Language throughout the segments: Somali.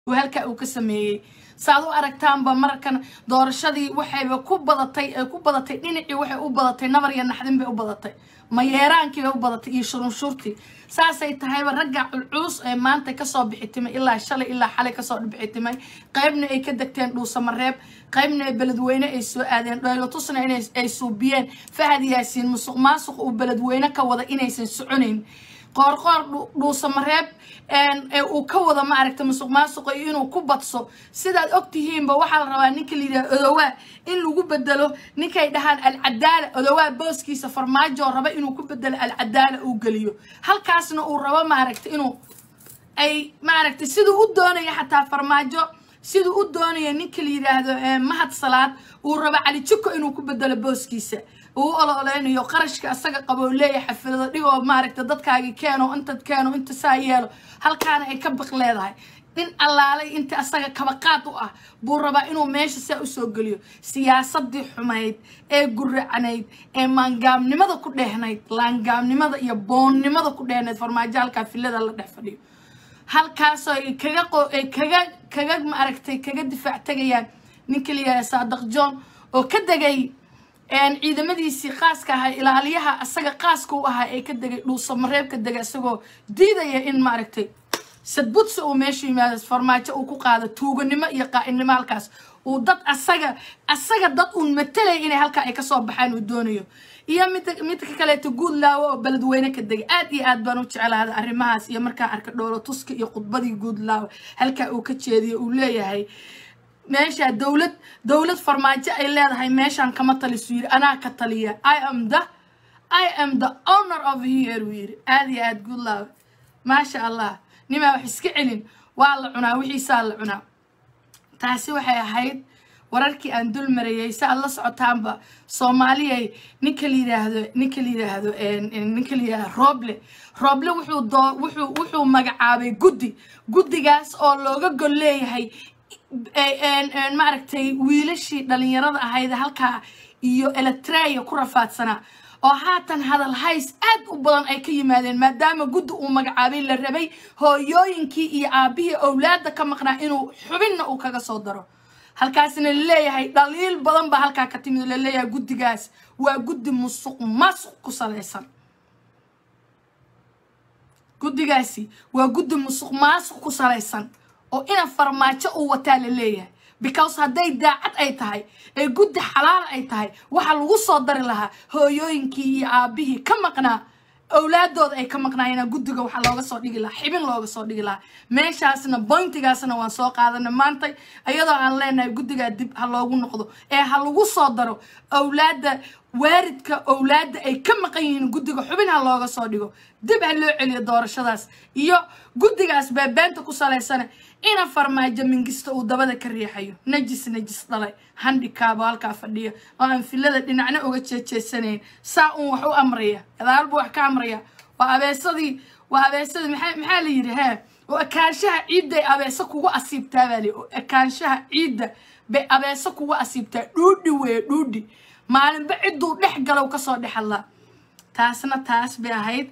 uu halkaa uu ka sameeyey saad u aragtaanba markan doorashadii waxayba ku badatay ay ku badatay dhinacii waxay u badatay nabar iyo naxdin bay u badatay mayeeraankii bay u badatay iyo shurunshuurtii saasay tahayba ragga culculus ee maanta kasoo bixitimay ilaa shalay ilaa xalay kasoo bixitimay qaybna ay ka degteen dhuusamareeb qaybna ay beledweyne ay soo aadeen dhaylotusna inay suubiyeen fahad yaasiin musuq maasuq uu beledweyne ka wada inaysan soconayn qoorqoor dhuusamareeb uu ka wada ma aragta musuq maasuqa iyo inuu ku badso sidaad og tihiinba waxaa la rabaa ninka layidhaha odowaa in lagu bedelo ninkay dhahaan alcadaala odowaa booskiisa farmaajo raba inuu ku bedelo alcadaala uu geliyo halkaasna uu rabo maaragta inuu ay maaragtay siduu u doonaya xataa farmaajo siduu u doonaya ninka la yidhaahdo mahad salaad uu rabo cali juko inuu ku bedelo booskiisa uu ololeynayo qarashka asaga qabo leeyahay xafilado dhigoo maaragta dadkaagi keeno intad keeno inta saa yeelo halkaana ay ka baq leedahay nin allaalay inta asaga kabaqaad u ah buu rabaa inuu meesha saa usoo geliyo siyaasadii xumayd ee guracnayd ee maangaamnimada ku dheehnayd laangaamnimada iyo boonnimada ku dheehnayd farmaajo halkaa filada la dhex fadhiyo halkaasoo ay kaga ay kaga kaga maaragtay kaga difaac tegayaan ninka la yidhahda saadaq john oo ka degay ciidamadiisii qaaska ahaa ilaaliyaha asaga qaaska u ahaa ee ka degay dhuusamareeb ka degay isagoo diidaya in maaragtay sadbudsi uu meesha yimaado farmaajo uu ku qaado tuuganimo iyo qaa'inimo halkaas uu dad asaga asaga dad uun matalaya inay halkaa ay kasoo baxaan uu doonayo iyo mid midka kaleeto guud laawo oo beledweyne ka degay aad iyo aad baan u jeclaada arrimahaas iyo markaa arka dhoolo tuska iyo khudbadii guud laawo halkaa uu ka jeediyo uu leeyahay meesha dowlad dowlad farmaajo ay leedahay meeshaan kama talisu yiri anaa ka taliya i am the i am the owner of here uu yiri aad iyo aad good love maasha allah nimaa wax iska celin waa la cunaa wixiisaa la cunaa taasi waxay ahayd wararkii aan dul marayay si aad la socotaanba soomaaliyay ninka la yidhaahdo ninka la yidhaahdo ninka la yidhaahdo rooble rooble wuxuu doo wuxuu wuxuu magacaabay guddi guddigaas oo looga gol leeyahay maaragtay wiilashii dhalinyarada ahayd halkaa iyo eletreya ku rafaadsanaa oo haatan hadal hays aad u badan ay ka yimaadeen maadaama guddi uu magacaabay la rabay hooyooyinkii iyo aabbihii owlaadda ka maqnaa inuu xubinna uu kaga soo daro halkaasna laleeyahay dhaliil badan baa halkaa ka timid laleeyahay guddigaas waa guddi musuq masuq ku salaysan guddigaasi waa guddi musuq maasuq ku salaysan oo ina farmaajo uu wataa la leeyahay because hadday daacad ay tahay ee guddi xalaal ay tahay waxaa lagu soo dari lahaa hooyooyinkii iyo aabbihii ka maqnaa owlaadooda ay ka maqnaayeen guddiga waxaa looga soo dhigi lahaa xibin looga soo dhigi lahaa meeshaasna boyntigaasna waan soo qaadanay maantay iyadoo aan leenahay guddigaa dib ha loogu noqdo ee ha lagu soo daro owlaadda waaridka owlaadda ay ka maqan yihiin guddiga xubin ha looga soo dhigo dib ha loo celiyo doorashadaas iyo guddigaas beebeenta ku salaysana ina farmaajo mingista uu dabada ka riixayo najis najis dhalay handikaabo halkaa fadhiya oo aan filada dhinacna uga jeejeesanayn saa uun wax u amraya gadaal buu wax ka amraya waa abeesadii waa abeesadii maxaa maxaa la yidhi hee oo ekaanshaha ciidday abeeso kugu asiibtaa baa li oo ekaanshaha ciidda bay abeeso kugu asiibtaa dhuudhi weeye dhuudhi maalinba cidduu dhex galow kasoo dhex hadlaa taasna taas bay ahayd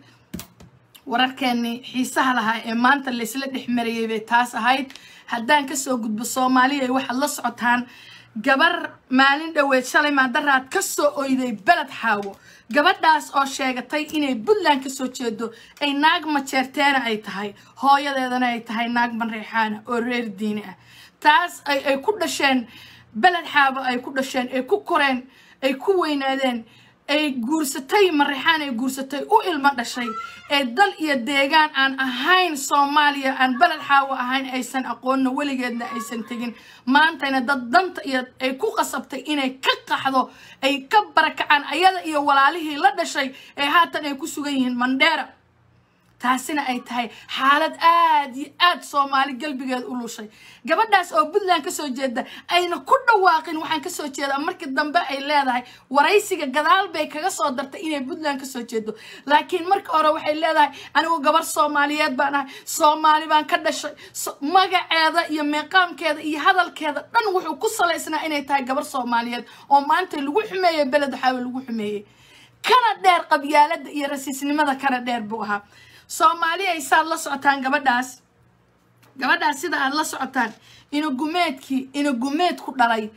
wararkeenii xiisaha lahaa ee maanta laysla dhex marayay bay taas ahayd haddaan kasoo gudbo soomaaliya waxaad la socotaan gabar maalin dhoweed shalay maadaraad ka soo oyday beled xaawo gabadhaas oo sheegatay inay puntland kasoo jeedo ay naag majeerteena ay tahay hooyadeedana ay tahay naag banreexaana oo reer diini ah taas ay ku dhasheen beled xaabo ay ku dhasheen ay ku koreen ay ku weynaadeen ay guursatay marexaan ay guursatay u ilmo dhashay ee dal iyo deegaan aan ahayn soomaaliya aan beled xaawo ahayn aysan aqoonna weligeedna aysan tegin maantayna dad danta iyo ay ku qasabtay inay ka qaxdo ay ka barakacaan ayada iyo walaalihii la dhashay ee haatan ay ku sugan yihiin mandheera taasina ay tahay xaalad aad iyo aad soomaali galbigeed u lushay gabadhaas oo puntland kasoo jeeda ayna ku dhawaaqin waxaan kasoo jeedaa markii dambe ay leedahay waraysiga gadaal bay kaga soo dartay inay puntland kasoo jeedo laakiin marka hore waxay leedahay anigu gabar soomaaliyeed baan ahay soomaali baan ka dhashay magaceeda iyo meeqaamkeeda iyo hadalkeeda dhan wuxuu ku salaysnaa inay tahay gabar soomaaliyeed oo maanta lagu xumeeyey beled xaawe lagu xumeeyey kana dheer qabyaalada iyo rasiisnimada kana dheer buu ahaa soomaali ay saad la socotaan gabadhaas gabadhaas sida aad la socotaan inagumeedkii inagumeed ku dhalay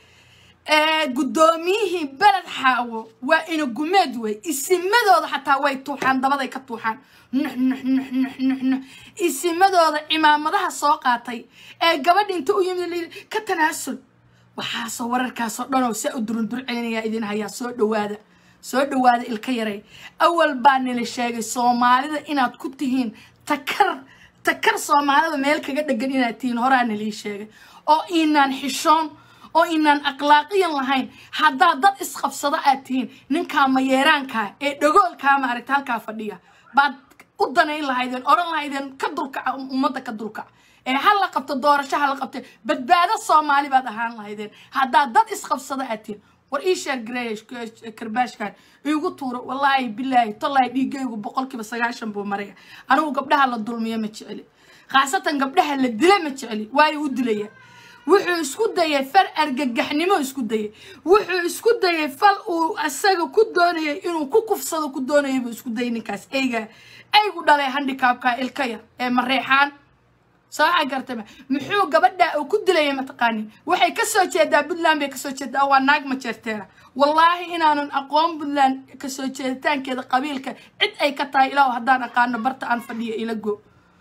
ee guddoomiyihii beled xaawo waa inagumeed wey isimadooda xataa way tuuxaan dabaday ka tuuxaan nux nux nux nux nux nux isimadooda cimaamadaha soo qaatay ee gabadha inta u yimid layidhi ka tanaasul waxaasoo wararkaasoo dhanoo saa u durundur celinayaa idin hayaa soo dhawaada soo dhawaada ilka yaray awal baa nila sheegay soomaalida inaad ku tihiin takar takar soomaalida meel kaga dhegan inaad tihiin horaa nalii sheegay oo inaan xishoon oo inaan akhlaaqiyan lahayn haddaad dad isqabsado aad tihiin ninkaa mayeeraankaa ee dhagoolkaa maaragta halkaa fadhiya baad u danayn lahaydeen odhan lahaydeen ka dulkaca ummadda ka dulkaca ee ha la qabto doorasho ha la qabto badbaado soomaali baad ahaan lahaydeen haddaad dad isqabsado aad tihiin war ii sheer gareesh karbaashkan iigu tuuro wallaahi bilaahi tallaahi dhiigaygu boqolkiiba sagaashan buu maraya anigu gabdhaha la dulmiyo ma jeceli khaasatan gabdhaha la dila ma jeceli waayo u dilaya wuxuu isku dayay fal argagaxnimo isku dayay wuxuu isku dayay fal uu asaga ku doonayay inuu ku kufsado ku doonayay buu isku dayay ninkaas eyga eygu dhalay handikaabka ilka yar ee mareexaan sooxa gartama muxuu gabadha uu ku dilaya mataqaanin waxay kasoo jeedaa puntland bay kasoo jeedaa waa naag ma jeerteena wallaahi inaanan aqoon puntland kasoo jeeditaankeeda qabiilka cid ay ka tahay ilaahu haddaan aqaano barta aan fadhiyo ila go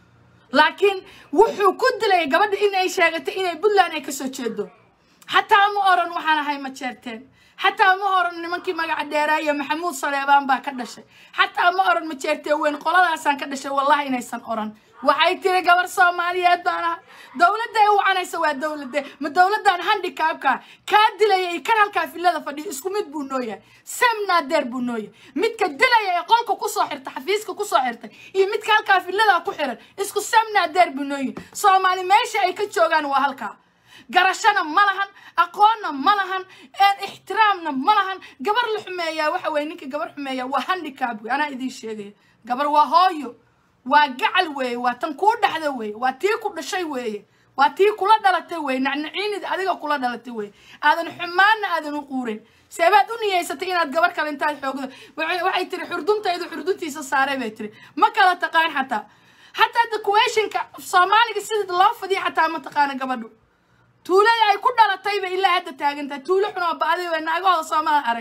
laakiin wuxuu ku dilaya gabadha inay sheegatay inay puntland ay kasoo jeedo xataa ma oran waxaan ahay ma jeerteen xataa ma oran nimankii magaca dheeraayo maxamuud saleebaan baa ka dhashay xataa ma oran ma jeertee weyn qoladaasaan ka dhashay wallahi inaysan oran waxay tiri gabar soomaaliyeed baan ahay dowladda ay wacanaysa waa dowladde ma dowladdan handikaabka kaa dilaya iyo kan halkaa filada fadhiyo isku mid buu noo yahay semnadeer buu noo yahay midka dilaya ee qolka kusoo xirtay xafiiska kusoo xirtay iyo midka halkaa filada ku xiran isku semnadeer buu noo yahay soomaali meesha ay ka joogaan waa halkaa garashana ma lahan aqoonna ma lahan ixtiraamna ma lahan gabar la xumeeyaa waxa weye ninka gabar xumeeyaa waa handikaab wey anaa idiin sheegaya gabar waa hooyo waa gacal weeye waa tan kuu dhaxda weeye waa tii ku dhashay weeye waa tii kula dhalatay weeye nacnaciinid adiga kula dhalatay weeye aadan xumaanna aadan u quurin seebaad u niyeysatay inaad gabar kale intaad xoogdo waxay tiri xurduntaydu xurduntiisa saaray bay tiri ma kala taqaan xataa xataa dakuweeshinka soomaaliga sida loo fadiya xataa ma taqaana gabadhu tuulada ay ku dhalatay bay ilaa hadda taagantahay tuulo xun oo ba'day way naagahooda soomala arag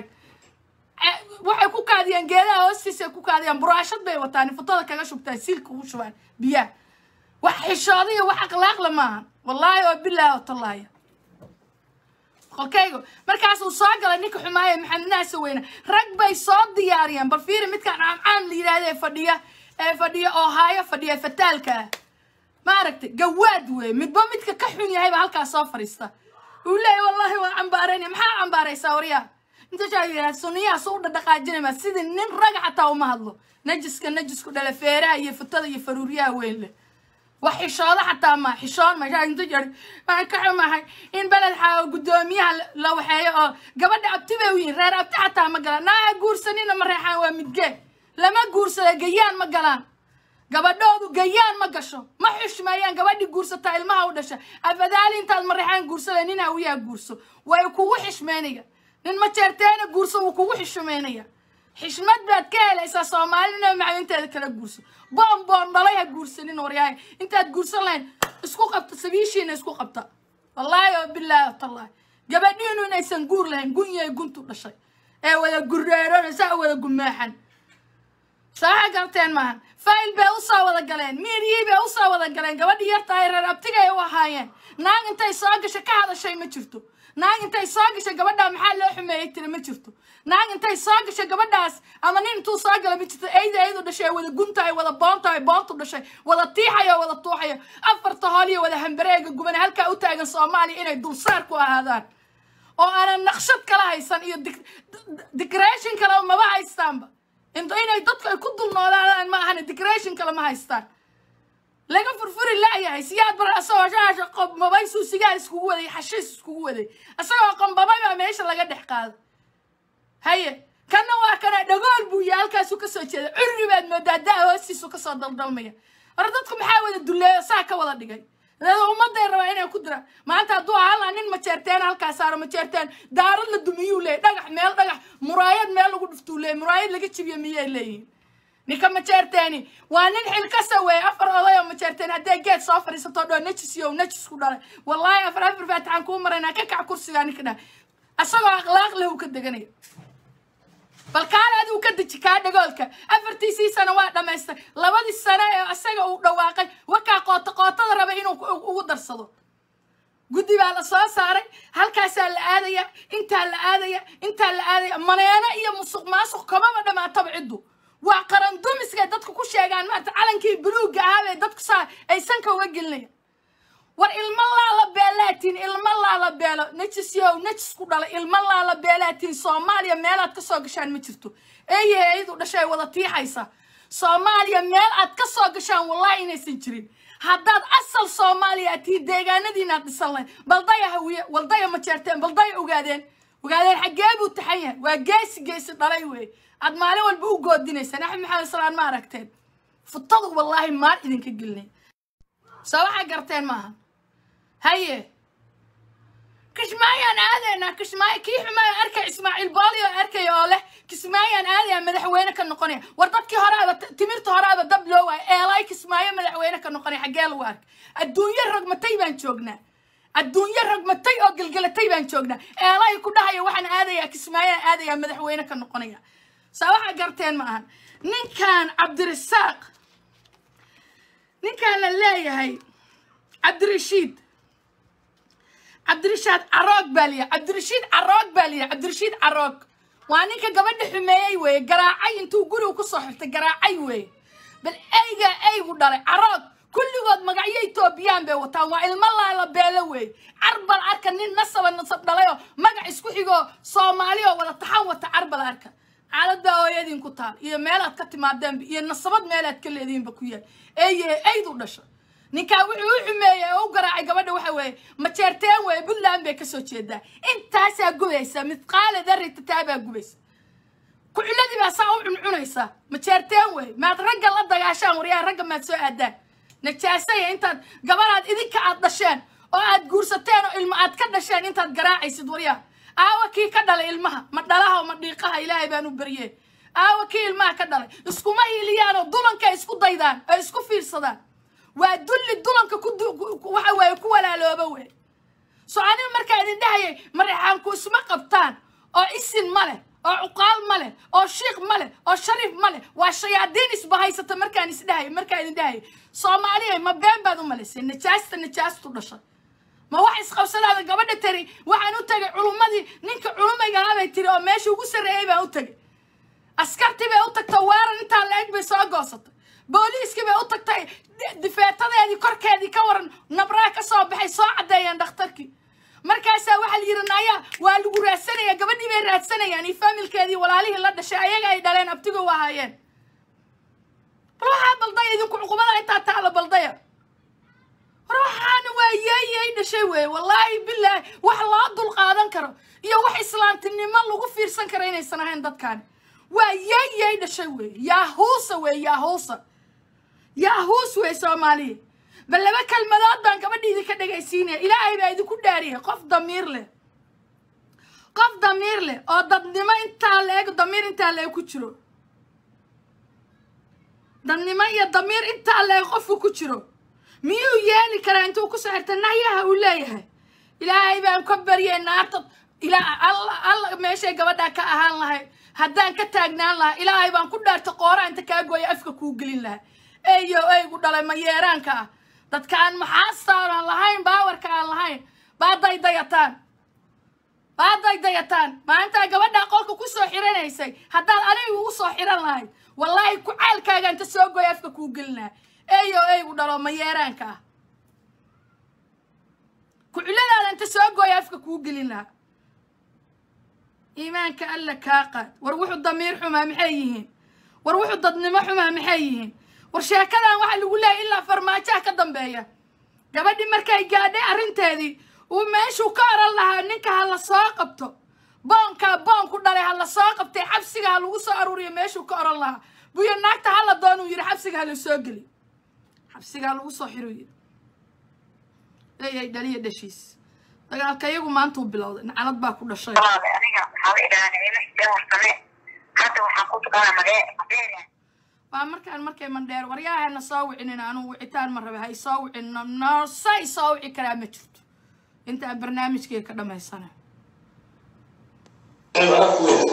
waxay ku kaadiyaan geedaha hoostiisa ku kaadiyaan buraashad bay wataan futada kaga shubtaan siilka ugu shubaan biyaha wax xishooda iyo wax akhlaaqla maaha wallaahi oo bilaahi oo tallaaya qolkaygo markaasuu soo galay ninka xumaaya maxamed naasa weyne rag bay soo diyaariyeen bal fiiri midkaan caamcaam la yidhaahda ee fadhiya ee fadhiya oo haayo fadhiya fataalka ah ma aragtay gawaad weeye midba midka ka xun yahay baa halkaas soo fadhiista uu leeyahy wallaahi waa cambaaraynaya maxaa cambaaraysaa waryaa intasaa yidhaha suniyahaas u dhadhaqaajinayma sidii nin raga xataa uma hadlo najiska najisku dhala feeraha iyo futada iyo faruuryaha weyn leh wax xishoodo xataa ma xishoon mashaa inta jari waan ka xumahay in beled xaa guddoomiyaha la waxeeyo oo gabadha abti bay u yihin reer abti xataa ma galaan naaha guursanina ma reexaan waa midgee lama guursada gayaan ma galaan gabadhoodu gayaan ma gasho ma xushmeeyaan gabadhii guursataa ilmaha u dhasha afadaali intaad mareexaan guursada nin hawiyaa guurso way kugu xishmeynaya nin ma jeerteena guurso wuu kugu xishmeynaya xishmad baad ka helaysaa soomaalina macdinteeda kala guurso boon boon dhalay ha guursanin waryahay intaad guursan lahayn isku qabta sabiishiina isku qabta wallaahi oo bilaahi tallahi gabadhiinu inaysan guur lahayn gunyay guntu dhashay ee wada gureerona saa wada gumaaxan saaxa garteen maahan fayl bay usoo wada galeen miiryii bay usoo wada galeen gabadhii yartahay reer abtigay u ahaayeen naag intay soo gashay ka hadashay ma jirto naag intay soo gashay gabadhaa maxaa loo xumeeyey tiri ma jirto naag intay soo gashay gabadhaas ama nin intuu soo gala ma jirto eyda eydu dhashay wada guntahay wada boontahay boontu dhashay wada tiixayo wada tuuxayo afarta hooliyo wada hambareega gubane halkaa u taagan soomaaliya inay dulsaar ku ahaadaan oo aanan naqshad kala haysan iyo decoration kale maba haystaanba inay dadku ay ku dulnoolaadaan ma ahane decoration kale ma haystaan laga furfuri laayahay siyaad bar asagoo shaasha qombabay suu sigaar iskugu waday xashiis iskugu waday asagoo qombabay baa meesha laga dhex qaado haye kanna waa kana dhagool buu yahay halkaasuu kasoo jeeda curri baad moodaa daa hoostiisu kasoo daldalmaya hore dadku maxaa wada duleeyo saa ka wada dhigay ummaday rabaa inay ku diraan maanta hadduu ahaan nin majeerteen halkaa saaro majeerteen daarad la dumiyuu leeyay dhagax meel dhagax muraayad meel lagu dhuftuu leeyay muraayad laga jibiyo miyay leeyihin ninka majeerteeni waa nin xilkasa weeye afar oday oo majeerteeni hadday geed soo fadhiisato dhoo najis iyo najis ku dhalay wallaahi afar afar faatixaan kuu maraynaa ka kac kursigaa ninka dhah asagoo akhlaaq leh uu ka deganaya bal kaale adigu ka deji kaa dhagoolka afartiisii sano waa dhammaystay labadii sano ee isaga uu dhawaaqay wakaa qoota qootada raba inuu ugu darsado guddi baa la soo saaray halkaasaa la aadaya intaa la aadaya intaa la aadaya maneeno iyo musuq maasuq kamaba dhammaataba ciddu waa qaran dumiskay dadku ku sheegaan maarata calankii buluugga ahaabay dadku saa ay sanka uga gelinaya war ilmo laala beelaatiin ilmo laala beelo najis yow najis ku dhalay ilmo laala beelaatiin soomaaliya meelaad ka soo gashaan ma jirto eeyahe ayadu dhashay wada tiixaysa soomaaliya meel aad ka soo gashaan wallahi inaysan jirin haddaad asal soomaaliya aad tihiin deegaanadiinaad dhisan lahayd baldaya hawiye waldaya ma jeerteen baldaya ogaadeen ogaadeen xaggee buu taxan yahay waa geesi geesi dhalay wey aad maalin walba u goodinaysaan axmed maxamed salaan ma aragteen futadu wallaahi maal idinka gelinay soo waxaa garteen maaha haye kishmaayaan aadaynaa kishmaayo kii xumaaya arkay ismaaciil booli oo arkaya oo leh kismaayaan aadaya madaxweyne ka noqonaya war dadkii horeaba timirta horeaba dab loo waaya eelay kismaayo madaxweyne ka noqonaya xaggee lagu arkay adduunyo rogmatay baan joognaa adduunyo rogmatay oo gelgelatay baan joognaa eelay ku dhahaya waxaan aadayaa kismaayaan aadayaa madaxweyne ka noqonaya saa waxaa garteen ma ahan ninkan cabdirasaaq ninkan la leeyahay cabdirashiid cabdirashaad caroog baa liya cabdirashiid caroog baa liya cabdirashiid caroog waa ninka gabadha xumeeyey weeye garaacay intuu guriga kusoo xirtay garaacay weeye bal eygaa eygu dhalay caroog kulligood magacyo etoobiyaan bay wataan waa ilmo laala beelo weeye carbal arka nin nasaba nasab dhalayoo magac isku xigoo soomaali oo wada taxan wata carbal arka xaalad baa hooyadiin ku taal iyo meelaad ka timaadeenba iyo nasabad meelaad ka leediinba ku yaal eeye eydu dhasha ninkaa wuxuu u xumeeyey oo u garaacay gabadha waxa weeye majeerteen weeye puntland bay kasoo jeedaa intaasaa gubaysa midqaale darritataabaa gubaysa kuculadii baa saa u cuncunaysa majeerteen weeye maad ragga la dagaashaan waryaha ragga maad soo aadaan najaasaya intaad gabadhaad idinka aad dhasheen oo aad guursateen oo ilmo aad ka dhasheen intaad garaacaysid waryaha aawa kii ka dhalay ilmaha ma dhalaha ma dhiiqaha ilaahay baan u baryee aawa kii ilmaha ka dhalay iskuma hiiliyaanoo dulanka isku daydaan oo isku fiirsadaan waa dulli dulanka ku waxa weeye ku walaalooba wey so aniga markaa idin dhahayay mareexaanku isma qabtaan oo isin ma leh oo cuqaal ma leh oo shiikh ma leh oo shariif ma leh waa shayaadiin isbahaysata markaan isdhahayay markaa idin dhahayay soomaaliya ma been baad u malaysay najaasta najaastu dhashay ma wax isqabsadaada gabadha tari waxaan u tagay culummadii ninka culumaygahaa bay tiri oo meesha ugu sarreeyey baan u tagay askartii bay u tagtay weerar intaa la-eg bay soo goosatay booliiskii bay u tagtay difeetadeedii korkeedii ka waran nabraa ka soo baxay soo caddeeyeen dhakhtarkii markaasaa waxaa la yidhi naya waa lagu raadsanaya gabadhii bay raadsanayaan iyo faamilkeedii walaalihii la dhashay ayaga ay dhaleen abtigo u ahaayeen bal waxaa baldaya idinku cuqubada intaa taala baldaya war waxaana waa yeeyey dhashay weeye wallaahi bilaahi wax loo dul qaadan karo iyo wax islaamtinimo lagu fiirsan karo inaysan ahayn dadkaani waa yeeyey dhashay weeye yaahuusa weeye yaahuusa yaahuus wey soomaaliya bal laba kelmadood baan gabadha idinka dhegaysiinaya ilaahay baa idinku dhaariyay qof damiir leh qof damiir leh oo dadnimo intaa la-eg damiir intaa la-eg ku jiro dadnimo iyo damiir intaa la-eg qofku ku jiro miyuu yeeli karaa intuu ku soo xirta nahyaha uu leeyahay ilaahay baan ka baryay naarta ilaa alla alla meeshay gabadhaa ka ahaan lahayd haddaan ka taagnaan lahaa ilaahay baan ku dhaartay qoora inta kaa gooya afka kuu gelin lahaa eeyo eygu dhalay ma yeeraanka ah dadka aan maxaastaan aan lahayn baawarka aan lahayn baa daydayataan baa daydayataan maalintaa gabadhaa qolka ku soo xiranaysay haddaad anigu ugu soo xiran lahayd wallaahi kucaalkaaga inta soo gooya afka kuu gelin lahaa eeyo eygu dhalo ma yeeraanka ah kuculadaada inta soo gooya afka kuu gelin lahaa iimaanka alla kaa qaad war wuxuu damiir xumaa maxay yihiin war wuxuu dadnimo xumaa maxay yihiin war sheekadan waxaa lagu leeyahy ilaa farmaajaha ka dambeeya gabadhii markay gaadhay arrinteedii uu meeshuu ka oran lahaa ninka ha la soo qabto boonkaa boon ku dhalay ha la soo qabtay xabsiga ha lagu soo aruuriyo meeshuu ka oran lahaa buyo naagta ha la doon uu yidhi xabsiga ha la soo geli xabsiga ha lagu soo xiro yidhi leeyahay dhaliya dhashiis dagaalka iyagu maantuu bilowday nacalad baa ku dhashay aniga waxaa la idhahaa nicimo xiseen warsame hadda waxaan ku tukanaa magee madeela waa markaan markay mandheer waryaahana soo wicinin anuu wicitaan ma rabe ha isoo wicin noose isoo wici karaa ma jirto inta aan barnaamijkii ka dhamaysana waxaa ku weyn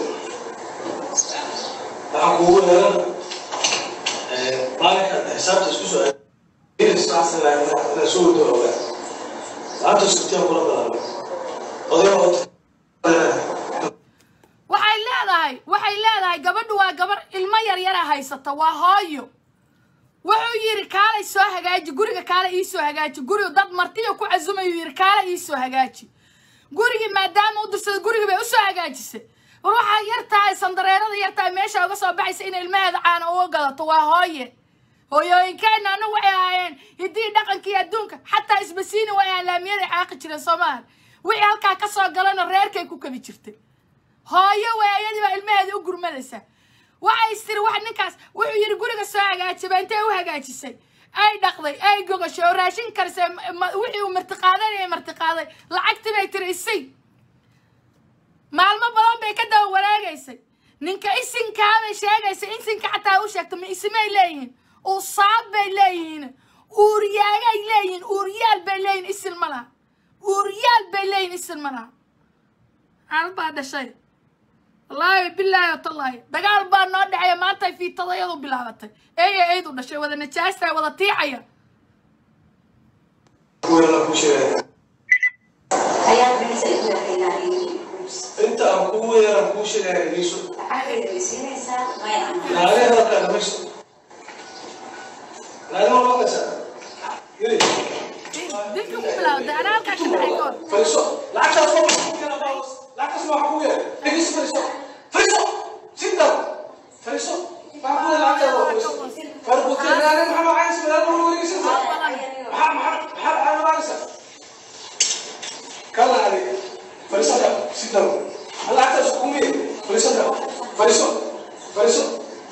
waxaa kuugu helan maalinka xisaabta isku soo inaa soo wado ogaa maanta sugtiyan kula balaabe odayga waxay leedahay waxay leedahay gabadhu waa gabar ilmo yaryara haysata waa hooyo wuxuu yidhi kaalay soo hagaaji guriga kaale ii soo hagaaji guriga dad martiya ku casumayuu yidhi kaale ii soo hagaaji gurigii maadaama u dirsada gurigii bay usoo hagaajisay war waxaa yar tahay sandareerada yar tahay meesha uga soo baxaysa in ilmaheeda caana uga gadato waa hooye hooyooyinkeenna anagu waxay ahaayeen hiddii dhaqankii adduunka xataa isbasiini way ahaan laamiyada caaqi jireen soomaali wixii halkaa ka soo galana reerkay ku kabi jirtay hooyo waayadii baa ilmaheeda u gurmadaysa waxay istiri wax ninkaas wuxuu yidhi guriga soo hagaajibay intay u hagaajisay ay dhaqday ay gogashay oo raashin karisay wixii uu martiqaadanayay martiqaaday lacagtii bay tiri isay maalmo badan bay ka daba wanaagaysay ninka isinkaa bay sheegaysay isinka xataa u sheegta ma isimay leeyihiin usaab bay leeyihiin uuriyaagay leeyihiin uuriyaal bay leeyihin isin ma laha uuriyaal bay leeyihin isin ma laha xaalad baa dhashay wallaahi bilaahi watallaahi dagaal baa noo dhexeeya maantay fiitadayadu bilaabatay eeya eydu dhashay wada najaasta wada tiicaya Ayaa bixisa inuu yahay inta aan kugu weeraan kuu sheegaya iiso lacagayda way siinaysaa maya anaa naagay hadalkaa dhamaysto naagama loo kasaa yiri dilka ku bilaawday anaa halkaa ka dhacay koor fariiso lacagtaas waa maxaa ku yeela baawos lacagtaas waa maxaa ku yeela dhegeyso fariiso fariiso sit down fariiso maxaa ku yeela lacagtaada waa fariiso farbutin naagay maxaa macaayis madaal ma wareegaysa maxaa maxaa maxaa maxaa macaayisa kala adig fariiso da sit down lacagtaas ku yeela fariiso da fariiso fariiso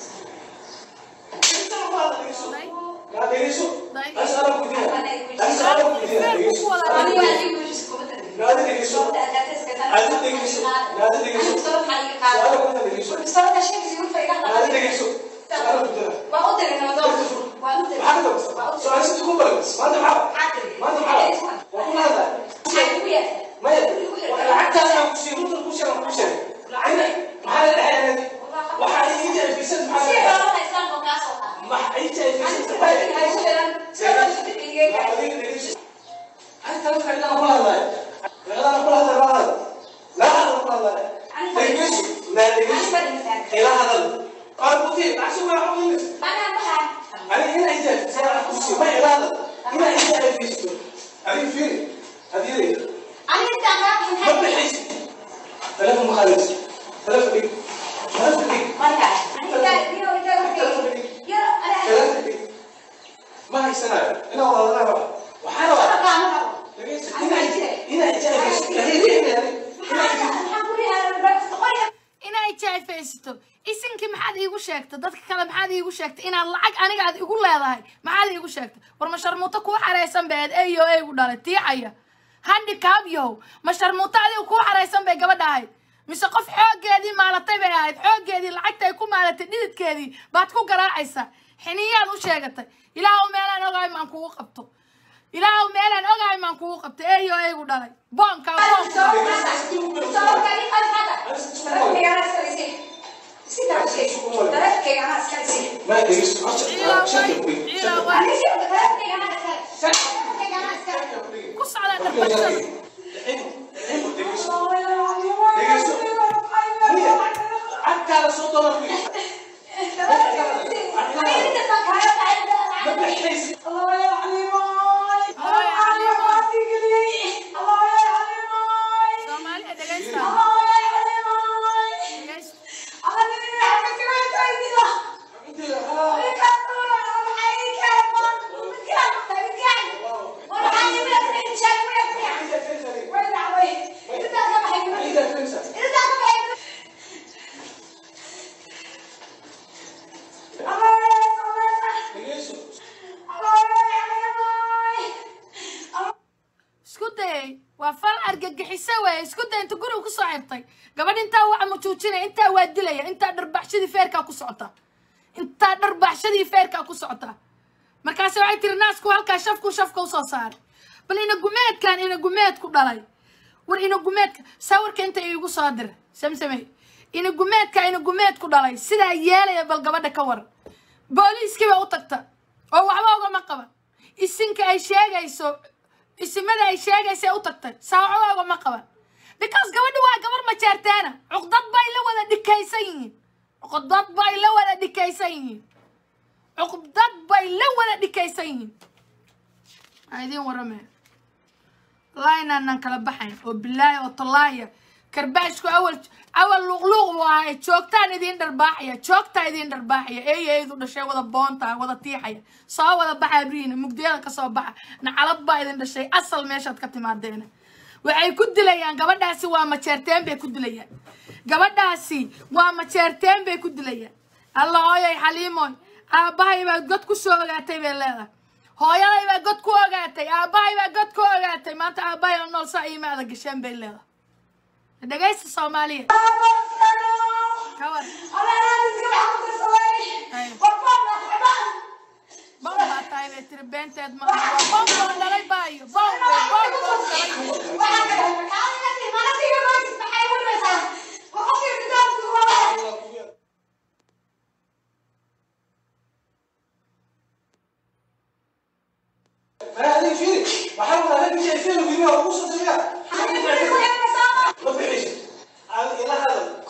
yaa dhegeyso asala ku diya asala ku diya dhegeyso aniga adigu wixiis kuma tarin naadi dhegeyso Adi dhegeyso. Naadi dhegeyso. Su'aala ku dira dhegeyso. Naadi dhegeyso. Su'aala ku dira. Maxaa ka dabasta? Su'aal si tuku baran. Maanta maxaa? Maanta maxaa? Waa ku lahadlaa. Maya. Waa lacagtaas aan ku siiyo. Runtan ku sheegan ku sheeg. Ina maxaa la dhahay anaadi? Waxaa ii jeefisad maxaa la dhahay? Maxaa ii jeefisad? Yaa adiga dhegeyso. Anta wax kale aan ku lahadlaa. Laqadaan ku lahadlaa la hadal. La hadal ku lahadlaa. Dhegeyso. Naa dhegeyso. Ila hadal. Qaar ku tii. Lacag soo gaara ku yimid. أنا هنا إجابة سأل أخوسي ما إرادة هنا إجابة فيستو هذه فين هذه ليه ما بحيث ثلاثة مخالص ثلاثة بيك ثلاثة بيك ثلاثة بيك ما هي سنة هنا والله أنا بقى وحنا بقى هنا هنا إجابة فيستو هذه ليه يعني هنا إجابة inay jaafaysato isinkii maxaad iigu sheegtay dadka kale maxaad iigu sheegtay inaad lacag aniga aad igu leedahay maxaad iigu sheegtay war ma sharmuuto kuu xaraysan bay aad eyo eygu dhalay tiicaya handicab yow ma sharmuuto adiga kuu xaraysan bay gabadha ahayd mise qof xooggeedii maalatay bay ahayd xooggeedii lacagta ay ku maalatay dhididkeedii baad ku garaacaysaa xiniyaad u sheegatay ilaahu meelaan ogahay maan kugu qabto ilaahu meelaan ogahay maan kugu qabto eyo eygu dhalay boonka boonka ما يدريش عشان شكل بيك ilaa waa ku socdaa dharbashada حتى على صوت ما فيش ما بحيث soomaaliya dhegaysta dhegaysta isku dayay waa fal argagixiso weeye isku day inta guriga kusoo xirtay gabadh intaa waa mujuujinaya intaa waa dilaya intaa dharbaxshadii feerkaa ku socota intaa dharbaaxshadii feerkaa ku socotaa markaase waxay tiri naasku halkaa shafku shafka usoo saaray bal ina gumeedkan ina gumeed ku dhalay war ina gumeedka sawirka inta iigu soo dira samsamey ina gumeedka ina gumeed ku dhalay sidaa yeelaya bal gabadha ka waran booliiskii baa u tagta oo waxba ugama qaban isinka ay sheegayso isimada ay sheegaysa ee u tagtay saa waxba ugama qaban because gabadha waa gabar majeerteena cuqdad bay la wada dhikaysan yihiin cuqdad bay la wada dhikaysan yihiin cuqdad bay la wada dhikaysan yihiin aa idiin waramaya wallaahi inaanan kala baxayn oo bilaahi oo tallaaya karbaashku awal awal luuqluuq buu ahay joogtaan idiin dharbaaxaya joogtaa idiin dharbaaxaya eeyaydu dhashay wada boonta wada tiixaya soo wada baxa abriina mugdiyada ka soo baxa nacalad baa idin dhashay asal meeshaad ka timaadeena waxay ku dilayaan gabadhaasi waa majeerteen bay ku dilayaan gabadhaasi waa majeerteen bay ku dilayaan alla hooyay xaliimoy aabbahay baa god ku soo ogaatay bay leedahay hooyaday baa god ku ogaatay aabbahay baa god ku ogaatay maanta aabbahay oo nool saa iimaada gasheen bay leedahay dhegaysta soomaaliya kawar bom baa tahay bay tiri beenteed ma aha waa bom boo dhalay baayo bom wey bom boo dhalay ما هذه فيني بحاول الاقي شيء فيني وفيني وابوس الدنيا ما بيعيش الى هذا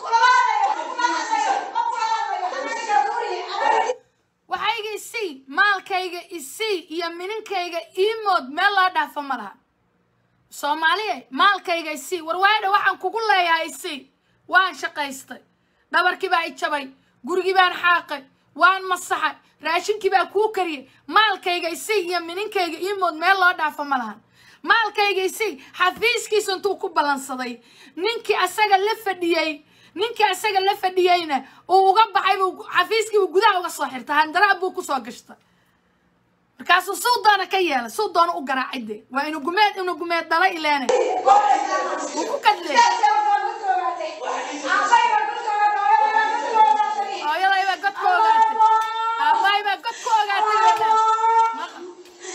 waxayga isii maalkayga isii iyo mininkayga iimood meel loo dhaafo ma laha soomaaliya maalkayga isii war waadha waxaan kugu leeyahay isii waan shaqaystay dhabarkii baa i jabay gurigii baan xaaqay waan masaxay raashinkii baa kuu kariyay maalkayga isii iyo mininkayga iimood meel loo dhaafo ma lahan maalkayga isii xafiiskiisa intuu ku ballansaday ninkii asaga la fadhiyey ninkii asaga la fadhiyeyna uu uga baxay buu xafiiskii uu gudaha uga soo xirtay handaraab buu kusoo gashtay markaasuu suu doona ka yeelay suu doona u garaacay dee waa inu gumeed inu gumeed dhala ileene wuu ku kadlee hooyaday baa god ku ogaatay aabbahay baa god ku ogaatay bay leedahay. Maqal.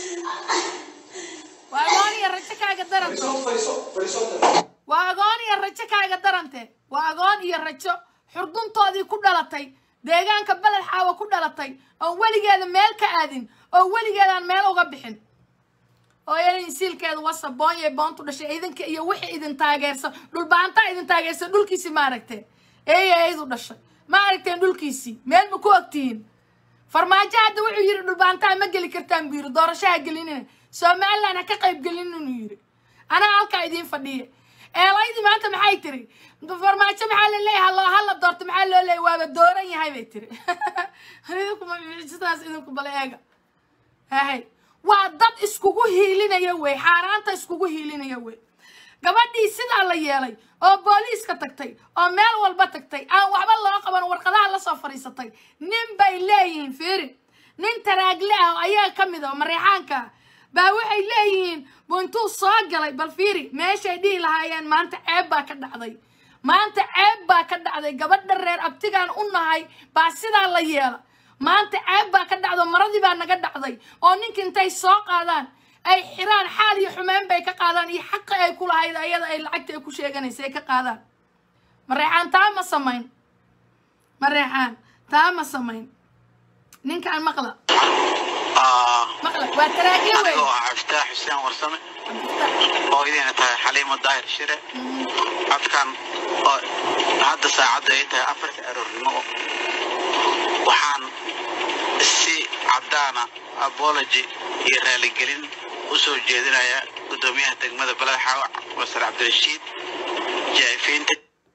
waa agoon iyo rajo kaaga daranta فريسون فريسون فريسون waa agoon iyo rajo kaaga darante waa agoon iyo rajo xurduntoodii ku dhalatay deegaanka beled xaawa ku dhalatay oon weligeeda meel ka aadin oo weligeedaan meel uga bixin hooyada insiilkeeda wasa boonyay boontu dhashay idinka iyo wixii idin taageersan dhulbaantaa idin taageersan dhulkiisii ma aragteen eeya eydu dhashay ma aragteen dhulkiisii meel ma ku ogtihiin farmaajo hadda wuxuu yidhi dhulbaantaa ma geli kartaan buu yidhi doorashaha gelinina somaliland ha ka qayb gelin inuu yidhi anaa halkaa idiin fadhiya eelaydii maanta maxay tiri farmaajo maxaa la leeyahay halo hala doorto maxaa loo leeyahay waaba dooran yahay bay tiri idinkuma sidaas idinku bale eega hahay waa dad iskugu hiilinaya wey xaaraanta iskugu hiilinaya wey gabadhii sidaa la yeelay oo booliiska tagtay oo meel walba tagtay aan waxba loo qaban warqadaha lasoo fadhiisatay nin bay leeyihiin fiiri nin taraagle ah oo ayaga ka mid ah oo mareexaanka ah baa waxay leeyihiin buu intuu soo galay bal fiiri meeshay dhihi lahaayeen maanta ceeb baa ka dhacday maanta ceeb baa ka dhacday gabadha reer abtigaan u nahay baa sidaa la yeela maanta ceeb baa ka dhacdo maradii baa naga dhacday oo ninka intay soo qaadaan ay xiraan xaal iyo xumeyn bay ka qaadaan iyo xaqi ay ku lahayd ayada ay lacagta ay ku sheeganaysa ay ka qaadaan mareexaan taa ma samayn mareexaan taa ma samayn ninkaan maqla maqla waa taraagyo wey anigoo ah cabdifitaax xuseen warsame oo idina tahay xaliimo daahir shire codkan oo hadda saacadda ay tahay afarta aroornimo waxaan si caddaana apology iyo raaligelin u soo jeedinayaa guddoomiyaha degmada baled xaawac masar cabdirashiid jaa'ifiinta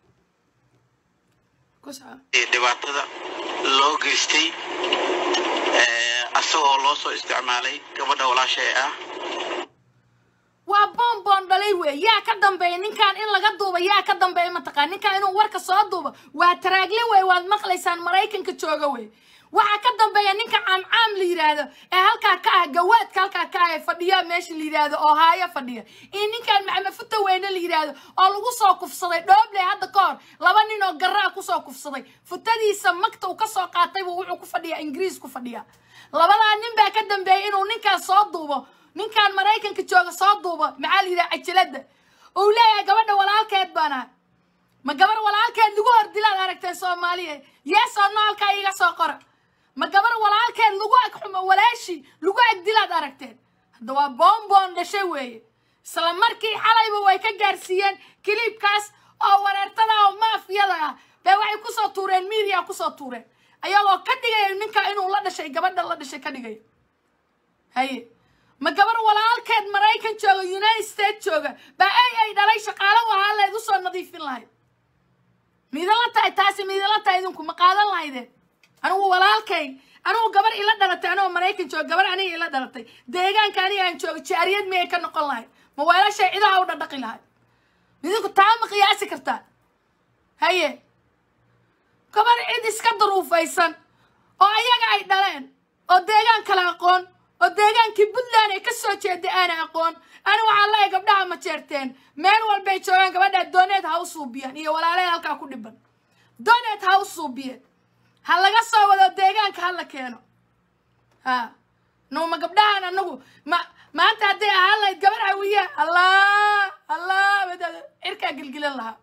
ku soco iyo dhibaatada loo geystay ee, asagoo loo soo isticmaalay gabadha walaasha ee ah waa boonboon dhalay wey yaa ka dambeeya ninkaan in laga duuba yaa ka dambeeya mataqaan ninkaan inuu warka soo duubo waa taraagle wey waad maqlaysaan maraykanka jooga wey waxaa ka dambeeya ninka caamcaam la yidhaahdo ee halkaa ka ah gawaadka halkaa ka ah ee fadhiya meesha la yidhaahdo oo haayo fadhiya iyo ninkan maxamed futa weyne la yidhaahdo oo lagu soo kufsaday dhooble hadda ka hor laba nin oo garaa kusoo kufsaday futadiisa magta uu kasoo qaatay buu wuxuu ku fadhiyaa ingiriis ku fadhiya labadaa nin baa ka dambeeyay inuu ninkaan soo duubo ninkaan maraykanka jooga soo duubo maxaa la yidhaha cajalada uu leeyahay gabadha walaalkeed baan ahay ma gabar walaalkeed lagu hor dilaad aragteen soomaaliya yes oo no halkaa iiga soo qora ma gabar walaalkeed lagu ag xumo walaashi lagu ag dilaad aragteen hadda waa boonboon dhashay weeye isla markii xalayba way ka gaarsiiyeen kiliibkaas oo wareertada oo maafiyada ah bee waxay kusoo tuureen media kusoo tuureen ayagoo ka dhigaya ninka inuu la dhashay gabadha la dhashay ka dhigaya haye ma gabar walaalkeed maraykan jooga united states jooga baa ay ay dhalay shaqaalo u ahaa leed usoo nadiifin lahayd miidala tahay taasi miidala tahay idinku ma qaadan lahaydeen anigu walaalkay anigu gabar ila dhalatay anigoo maraykan jooga gabar aniga ila dhalatay deegaanka aniga aan jooga jaariyad miyay ka noqon lahayd ma weelashay cidaha u dhadhaqi lahayd idinku taa ma qiyaasi kartaa haye gabar cid iska duruufaysan oo ayaga ay dhaleen oo deegaan kale aqoon oo deegaankii puntland ay ka soo jeeday aana aqoon ani waxaan leeyahay gabdhaha ma jeerteen meel walbay joogaan gabadhaa dooneed ha u suubiyeen iyo walaalaheed halkaa ku dhiban dooneed ha u suubiyeen ha laga soo wado deegaanka ha la keeno ha numa gabdhahan anagu ma maanta hadday ahaan lahayd gabar hawiya allah allah wadada cirkaa gilgilan lahaa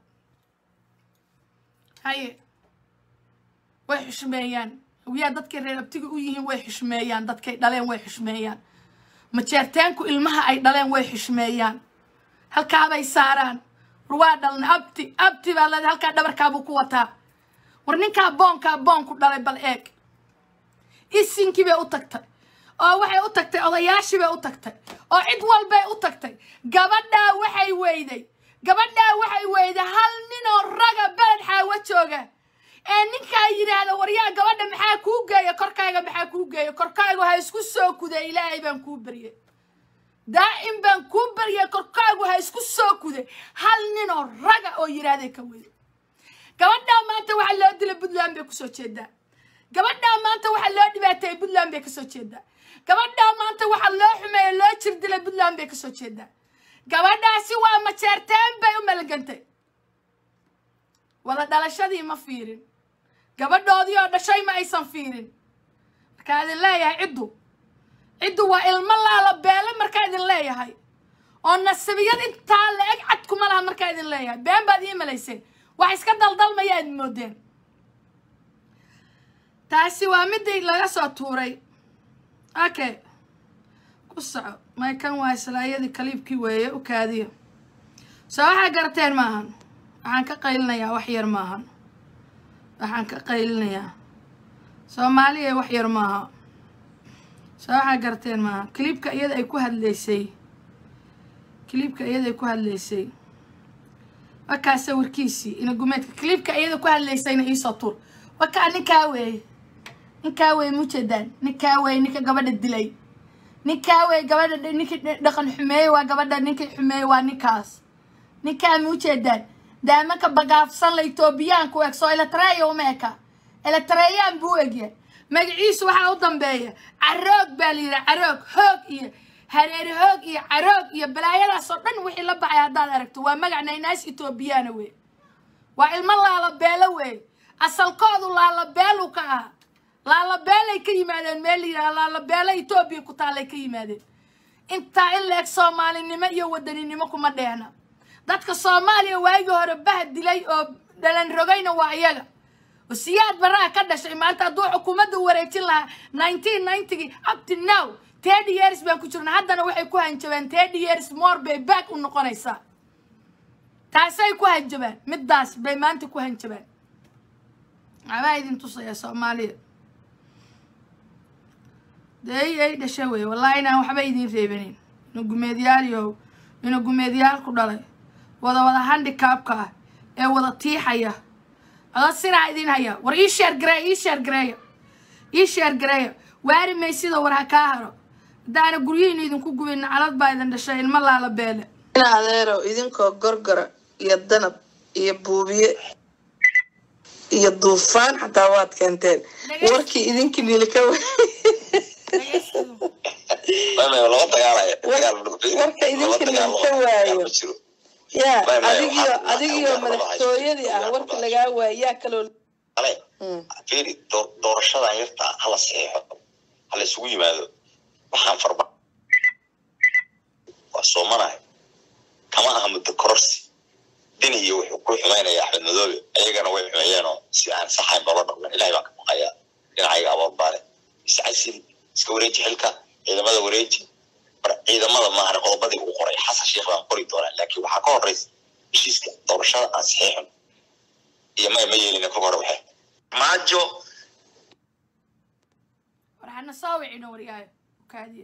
haye way xushmeeyaan hawiyaa dadkay reer abtiga u yihiin way xushmeeyaan dadkay dhaleen way xushmeeyaan majeerteenku ilmaha ay dhaleen way xushmeeyaan halkaabay saaraan war waa dhalna abti abti baa leeda halkaa dhabarkaabuu ku wataa war ninkaa boonkaa boonku dhalay bal eeg isinkii bay u tagtay oo waxay u tagtay odayaashii bay u tagtay oo cid walbay u tagtay gabadhaa waxay weyday gabadhaa waxay weyday hal ninoo raga beled xaawa jooga ee ninkaa yidhaahda waryaa gabadha maxaa kuu geeya korkaaga maxaa kuu geeya korkaagu ha isku soo kuday ilaahay baan kuu baryay daa'im baan kuu baryay korkaagu ha isku soo kuday hal ninoo raga oo yidhaahday ka weyday gabadhaa maanta waxaa loo dilay puntland bay kusoo jeedaa gabadhaa maanta waxaa loo dhibaateeyey puntland bay kasoo jeedaa gabadhaa maanta waxaa loo xumeeyey loo jir dilay puntland bay kasoo jeedaa gabadhaasi waa majeerteen bay u malagantay wada dhalashadii ma fiirin gabadhoodii oo dhashay ma aysan fiirin markaa idin leeyahay ciddu ciddu waa ilmo laala beele markaa idin leeyahay oo nasabiyad intaa la-eg cad kuma laha markaa idin leeyahay been baad ii malayseen wax iska daldalmaya idin moodeen taasi waa midii laga soo tuuray okay ku soco maykan waa islaayadii kaliibkii weeye u kaadiya soo waxaa garateen maahan waxaan ka qaylinayaa wax yar maahan waxaan ka qaylinayaa soomaaliya wax yar maaha soo waxaa garateen maaha kiliibka iyada ay ku hadlaysay kiliibka iyada ay ku hadlaysay wakaa sawirkiisii inagumeedka kiliibka iyada ku hadlaysayna iisoo tuur wakaa ninkaa weeye ninkaa weeye mujeedaan ninkaa weeye ninka gabadha dilay ninkaa weeye gabadha ninkii dhaqan xumeeyey waa gabadha ninkii xumeeyey waa ninkaas ninkaa mujeedaan daamanka bagaafsan la etoobiyaanku u eg soo eletreya uma eka eletreeyaan buu egya magaciisu waxaa u dambeeya caroog baa la yidhaha caroog hoog iyo hareeri hoog iyo caroog iyo balaayadaas oo dhan wixii la baxay haddaad aragto waa magac naynaas etoobiyaana wey waa ilmo laalabeelo wey asalkoodu laalabeelu ka aha laalabeelay ka yimaadeen meel la yidhaha laalabeelo etoobiya ku taallay ka yimaadeen intaa in la eg soomaalinimo iyo wadaninimo kuma dheehna dadka soomaaliya waagii hore bah dilay oo dhalan rogayna waa iyaga siyaad baraha ka dhashay maanta hadduu xukuumadda wareejin lahaa nineteen ninetygii up to now thirty years baan ku jirna haddana waxay ku hanjabeen thirty years more bay back u noqonaysaa taasay ku hanjabaan middaas bay maanta ku hanjabaan abaa idin tusaya soomaaliya dee ay dhasha wey wallahi inaan waxba idin reebanin ina gumeedyaaliyow ina gumeedyaal ku dhalay wada wada handicabka ah ee wada tiixaya ada sinaa idin haya war ii sheer gareeya ii sheer gareeya ii sheer gareeya waari maysida war ha kaa haro haddaana guryihiina idinku gubin nacalad baa idin dhashay ilmo laala beele in adeerow idinkoo gorgora iyo danab iyo buubiye iyo duufaan xataa waad keenteen Dhageysi. warkii idinkii nilika dhageysigu maya laba dagaalaya dagaal warka idinka nilka waayo ya Maya, maya, adigiyo waxaa- adigiyo waxaa- madaxtooyadii ah waxaa- warka lagaa waayo yaa kaloo ale Mm. fiiri door- doorashadan yarta hala saxeexo hala isugu yimaado waxaan farba waa soomanahay kama aha muddo kororsi dini iyo wuxuu ku xumaynaya axmed madoobe ayagana way xumeeyeenoo si aan saxayn loola dhaqman ilahay baan ka baqayaa dhinacayga abood baale iscasil iska wareeji xilka ciidamada wareeji mar ciidamada maahan qodobadii uu qoray xasan sheekh baan qori doonaa laakiin waxaa ka horeysa heshiiska doorashada aan saxiixin iyo maya ma yeelina kolka hore waxay maajo waxaana soo wicino waryaayo kaadiya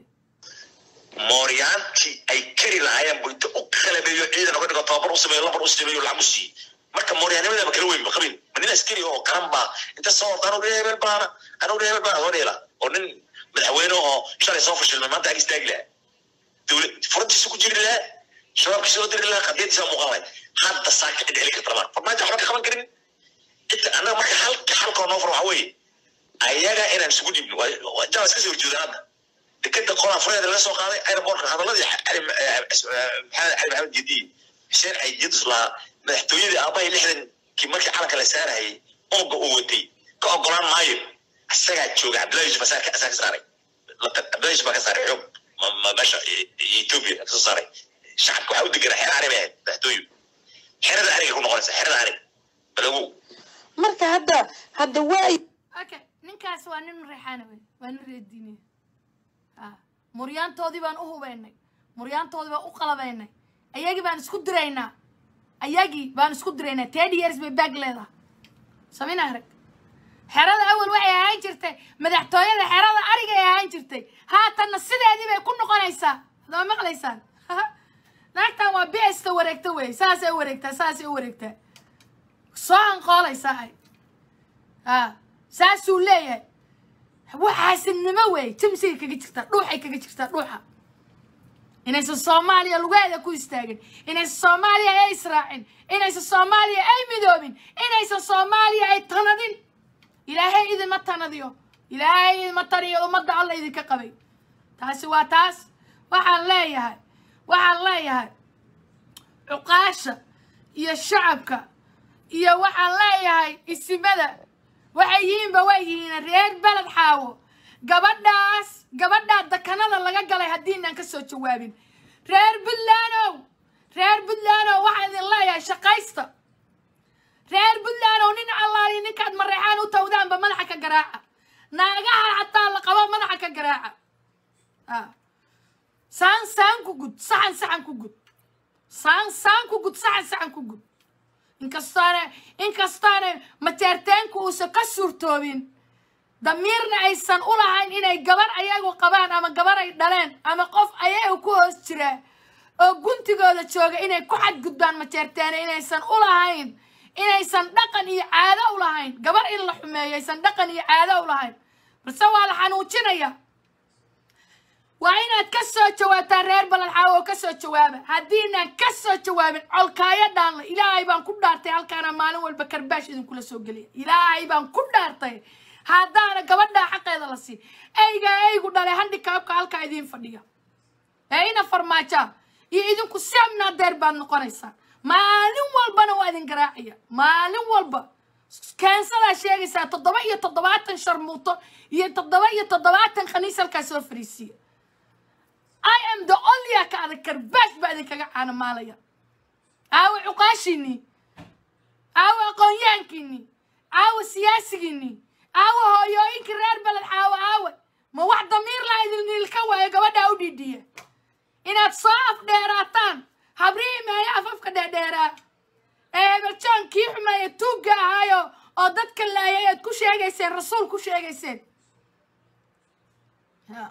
mooryaantii ay kari lahaayeen buu inta u qalabeeyo ciidan uga dhigo tababar u sameeyo lambar u sameeyo lacag u siiye marka mooryaanimadaba kala weyn ba qabin ma nin askari oo qaran baa inta soo orda anugu hebel baana anugu hebel baana soo dheela oo nin madaxweyne oo shalay soo fashilmay maanta ag istaagi lahaa dowlad furantiisa ku jiri lahaa shabaabkii soo diri lahaa qadiyadiisa muuqan lahay hadda saaka cid heli karta lamaan farmaajo waxba ka qaban karin inta annaga marka halka halkoo noo far waxa weeye ayaga inaan isugu dhibno waa jaba iska soo horjeedaan hadda dekeda qolaa fureeda laga soo qaaday aerobortka hadaladii cali maxamed cali maxamed jediye xuseen caydiidus lahaa madaxtooyadii aabahay lixdankii markii calanka la saarayay ooga uu watay ka ogolaan maayo isagaa jooga cabdullahi yusuf asaa asaa ka saaray cabdullahi yusuf baa ka saaray xoog ma- ma- meesha ethiopia ka soo saaray shacabka waxaa u deganaa xero ari bay ahayd madaxtooyu xerada ariga ku noqonaysa xerada arig balagow marka hadda hadda waay okay ninkaas waa nin reexaana wey waa nin reediinaya ha muryaantoodii baan u hubeynay muryaantoodii baan u qalabaynay ayagii baan isku diraynaa ayagii baan isku diraynaa ten years bay baag leedahay samina arag xerada awal waxay ahaan jirtay madaxtooyada xerada arigay ahaan jirtay haatanna sideedii bay ku noqonaysaa hadama maqlaysaan naagtan waa bista wareegta wey saasay u wareegtaa saasay u wareegtaa soo anqoolaysaa ay ha saasuu leeyahay waxaasidnimo wey jimsigay kaga jirtaa dhuuxay kaga jirtaa dhuuxa inaysan soomaaliya lugeeda ku istaagin inaysan soomaaliya ay israacin inaysan soomaaliya ay midoobin inaysan soomaaliya ay tanadin ilaahay idinma tanadiyo ilaahay idinma taniyo ummadda alla idinka qabay taasi waa taas waxaan leeyahay waxaan leeyahay cuqaasha iyo shacabka iyo waxaan leeyahay isimada waxay yihiinba way yihiin reer beled xaawo gabadhaas gabadhaa dakanada laga galay haddiinaan ka soo jawaabin reer puntlandow reer puntlandow waxaan idin leeyahay shaqaysta reer puntlandow nin allaali ninkaad mareexaan u tawdaanba madaxa ka garaaca naagaha xataa la qabo madaxa ka garaaca Ah. saan saan ku gud saxan saxan ku gud saan saan ku gud saxan saxan ku gud inkastaane inkastaane mateerteenku uusan ka suurtoobin damiirna aysan u lahayn inay gabar ayagu qabaan ama gabar ay dhaleen ama qof ayagu ku hoos jiraa oo guntigooda jooga inay ku xadgudbaan mateerteene inaysan u lahayn inaysan dhaqan iyo caado u lahayn gabar in la xumeeyo aysan dhaqan iyo caado u lahayn balse waa la xanuujinaya waa inaad ka soo jawaabtaan reer baladxaawo oo ka soo jawaaba haddiinaan ka soo jawaabin colkaayo dhaanle ilaahay baan ku dhaartay halkaana maalin walba karbaash idinkula soo geliya ilaahay baan ku dhaartay haddaana gabadhaa xaqeeda la siin eygaa eygu dhalay handikaabka halkaa idiin fadhiya ee ina farmaajaa iyo idinku samna deer baad noqonaysaan maalin walbana waa idin garaacaya maalin walba keensadaa sheegaysaa toddoba iyo toddobaatan sharmuuto iyo toddoba iyo toddobaatan khaniis halkaa soo fariisiya I am the only ka adag karbaash baa idinkaga caanamaalaya aawe cuqaashiinii aawe aqoonyahankiinii aawe siyaasigiinii aawe hooyooyinkii reer beled xaawo aawe ma wax damiir laa idinilka waayo gabadhaa u dhiidhiya inaad soo afdheeraataan habrihii meeyo afafka dheerdheeraa ee hebeljoon kii xumeeye tuugga ahaayo oo dadka laayay aad ku sheegayseen rasuul ku sheegayseen Ya.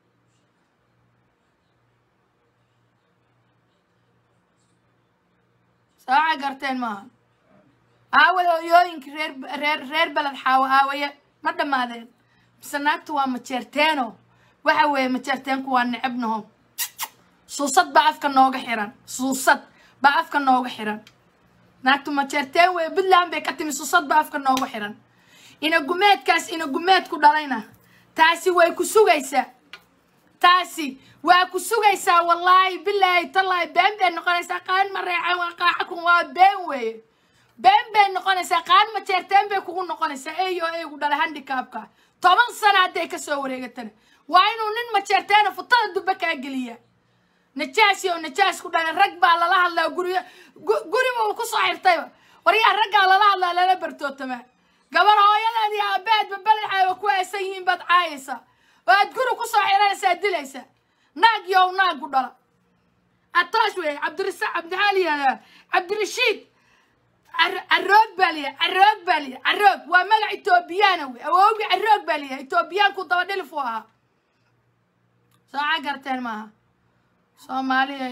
saaca garteen maaha aaway hooyooyinkii reer reer reer beled xaawo aawaye ma dhammaadeen mise naagtu waa majeerteeno waxa weeye majeerteenku waa necebnaho suusad baa afka nooga xiran suusad baa afka nooga xiran naagtu majeerteen wey puntland bay ka timi susad ba afka noogu xiran ina gumeedkaas ina gumeed ku dhalayna taasi way ku sugaysaa taasi waa ku sugaysaa wallaahi bilaahi tallaahi been bay noqonaysaa qaan ma reecan waa qaaxakun waa been weeye been bay noqonaysaa qaan ma jeerteen bay kugu noqonaysaa eyo eygu dhalay handikaabka toban sana hadday ka soo wareegatana waa inuu nin ma jeerteena futada dubbe kaa geliya najaasi oo najaas ku dhalay rag baa lala hadlaa guriga gu- guriba uu kusoo xirtayba waryaa raggaa lala hadlaa lala bartootamaa gabar hooyadeed iyo aabaheedba balaxaaba ku aasan yihiin baad caayaysaa oo aad guri kusoo xiranaysaa dilaysaa naag yow naagu dhala ataash wey cabdirasa cabdixaali yihahdaa cabdirashiid Car- caroog baa liyahay caroog baa liyahay caroog waa magac etoobiyaana wey awowgii caroog baa liyahay etoobiyaanku daba dhilif u ahaa sooca garteen maaha soomaaliya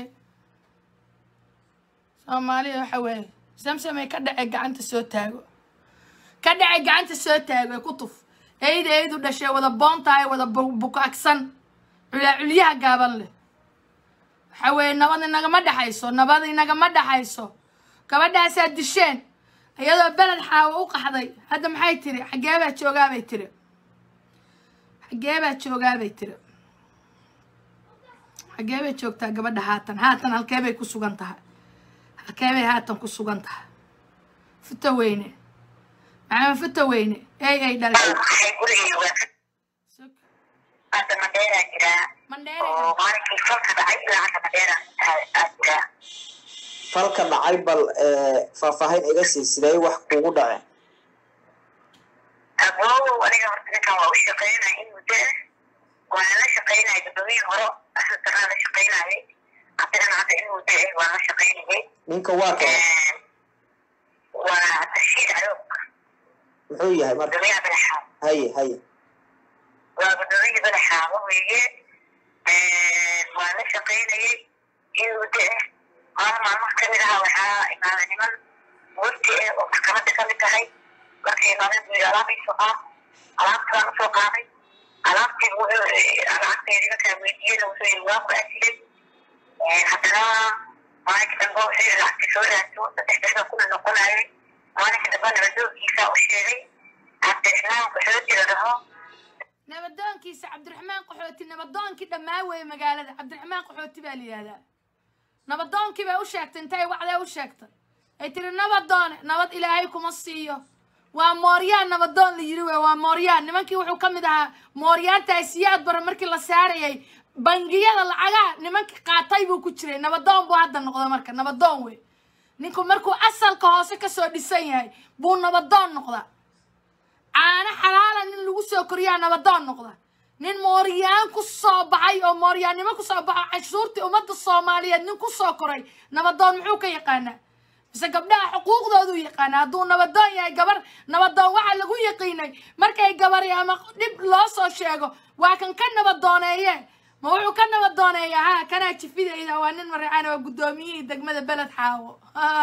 soomaaliya waxa weeye samsamay ka dhacay gacanta soo taago ka dhacay gacanta soo taago ee ku tuf eyda eydu dhashay wada boontahay wada bu- bukaagsan culaa culyaha gaaban leh waxa weeye nabad inagama dhexayso nabad inagama dhexayso gabadhaasaa disheen iyadoo beled xaawo u qaxday hadda maxay tiri xaggee baa joogaabay tiri xaggee baa joogaabay tiri xaggee bay joogtaa gabadha haatan haatan halkee bay ku sugan tahay halkee bay haatan ku sugan tahay futa weyne maxamed futa weyne ey ey dhalay waxay gurigay waa ka hadda madheeraa jiraa mandheere oo maalinkii falka dhacay ilaa hadda madheera aad jiraa falka dhacay bal ee, faahfaahin iga sii sidee wax kugu dhaceen aboow aniga horta ninkan waa u shaqeynaya in muddo ah waana la shaqeynaya gabdhomihii hore asasanaa la shaqeynayay haddana hadda in muddo ah waan la shaqeynayay ninka waa kale waa tashiid cadowg muxuu yahay marka gabdhomiyaha badaxaaba haye haye waa gabdhomihii badaxaaba weeye waan la shaqeynayay in muddo ah maalin maalmaha kamid aha waxaa imaaday niman wafti ah oo maxkamadda kamid tahay markay imaadeen buu yidhi alaab iisoo qaad alaabtaan usoo qaaday alaabtii lacagteedii markaa weydiiyena wuxuu yidhi waa ku asilay haddana maalinka dambe wuxuu yidhi lacagtii soo raadso saddex bixda kuna noqonayay maalinka dambe nabadoogiisa u sheegay cabdiraxmaan qaxooti la dhaho nabadoonkiisa cabdiraxmaan qaxooti nabadoonkii dhammaa weeye magaalada cabdiraxmaan qaxooti baa la yihahdaa nabadoonkii bay u sheegtay intay wacdee u sheegtay ay tiri nabadoone nabad ilaahay kuma siiyo waa mooryaan nabadoon la yiri wey waa mooryaan nimankii wuxuu ka mid ahaa mooryaantaas siyaad bara markii la saarayay bangiyada lacagaha nimankii qaatay buu ku jiray nabadoon buu hadda noqday marka nabadoon wey ninku markuu asalka hoose kasoo dhisan yahay buu nabadoon noqdaa caano xalaala nin lagu soo koriyaa nabadoon noqda nin mooryaan ku soo baxay oo mooryaannimo ku soo baxo canshuurtii ummadda soomaaliyeed nin ku soo koray nabadoon muxuu ka yaqaanaa mise gabdhaha xuquuqdooduu yaqaana hadduu nabadoon yahay gabar nabadoon waxaa lagu yaqiinay markay gabari ama dhib loo soo sheego waa kan ka nabadooneeye ma wuxuu ka nabadooneeyaa ha kanaa jifidayda waa nin mareecaan waa guddoomiyihii degmada beled xaawo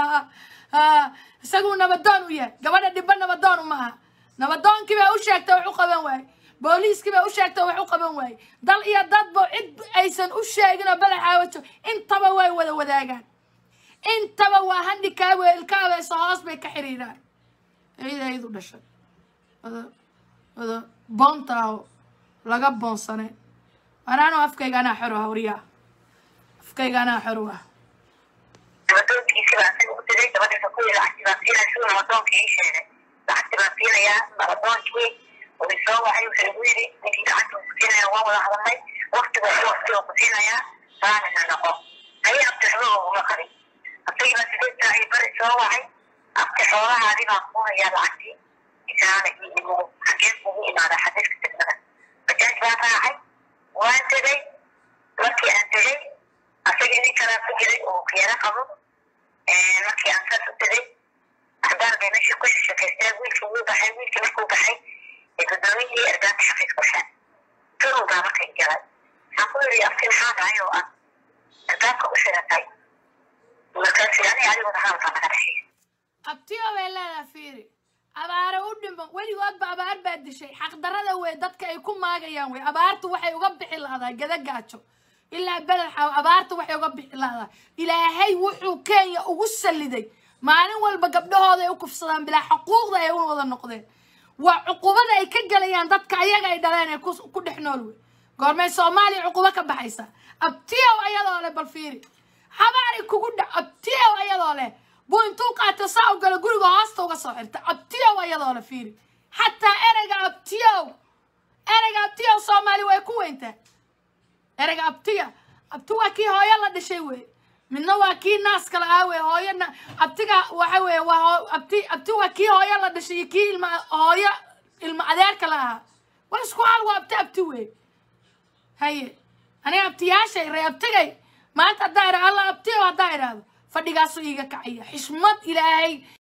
isaguu nabadoon u yahay gabadha dhibba nabadoon uma aha nabadoonkii baa u sheegtay wax u qaban waaye booliiskii baa u sheegtay wax u qaban waaye dal iyo dadba cid aysan u sheegin oo beled xaawo joog intaba way wada wadaagaan intaba waa handikaabo ilkaabeesa hoos bay ka xiriiraan eyda ayadu dhashay wada wada boonta aho laga boonsane anaanu afkayga anaa xor ah waryaa afkayga anaa xor u ah nabadoonkiisi baa asaga u diray gabadhiisa ku yidhi lacagti baan siinaya siduu nabadoonka ii sheegay lacagti baan siinayaa nabadoonkii uu isoo wacay wuxuu igu yidhi ninkii lacagta uu ku siinaya waan wada hadalnay waqtiga iyo waqtiga ku siinayaa saanina noqo haye abtixbo uguma qabin asagii baa sideed saac iyo bari soo wacay abti xoolahaadii baan ku hayaa lacagtii isaana ii imo xageen ugu imaadaa xadiiska degmada bajaaj baan raacay waan tegay markii aan tegay asagii nin kalaa ku jiray oo khiyaano qabo markii aan saas u tegay axdaar bay meesha ku shashakeysteen wiilkii wuu baxay wiilkii markuu baxay ee guddoomiyihii ergaanka xafiis kushaan turun baa markay galay waxaan ku yidhi afti maxaa dhahay oo ah ergaanka u shiratay markaasi ani adiguna hadalkaa naga dhexeeya abtiyo bay leedaha fiiri abaare u dhimo weligoodba abaar baa dishay xaqdarada wey dadka ay ku maagayaan wey abaartu waxay uga bixi lahdaa gada gaajo ilaa beled xaaw abaartu waxay uga bixi lahdaa ilaahay wuxuu kenya ugu saliday maalin walba gabdhahooda ay u kufsadaan bilaa xuquuqda ay u wada noqdeen waa cuqubada ay ka gelayaan dadka ayaga ay dhaleen ee ku ku dhex nool wey goormay soomaaliya cuqubo ka baxaysa abtiyow ayadoo leh bal fiiri habaari kugu dhac abtiyow ayadoo leh buu intuu qaato saa u galo guriga hoosta uga soo xirta abtiyow ayadoo leh fiiri xataa ereyga abtiyow ereyga abtiyow soomaali way ku weyntaa ereyga abtiya abti waa kii hooyo la dhashay wey midna waa kii naaska la-aa wey hooyana abtiga waxa weeye waa hoo- abti abti waa kii hooyo la dhashay iyo kii ilma hooyo ilma adeerka la ahaa waa isku hal waa abti abti wey haye aniga abtiyaashay ree abtigay maanta haddaa idha alla abtiyo haddaa idhaahdo fadhigaasu iiga kacaya xishmad ilaahay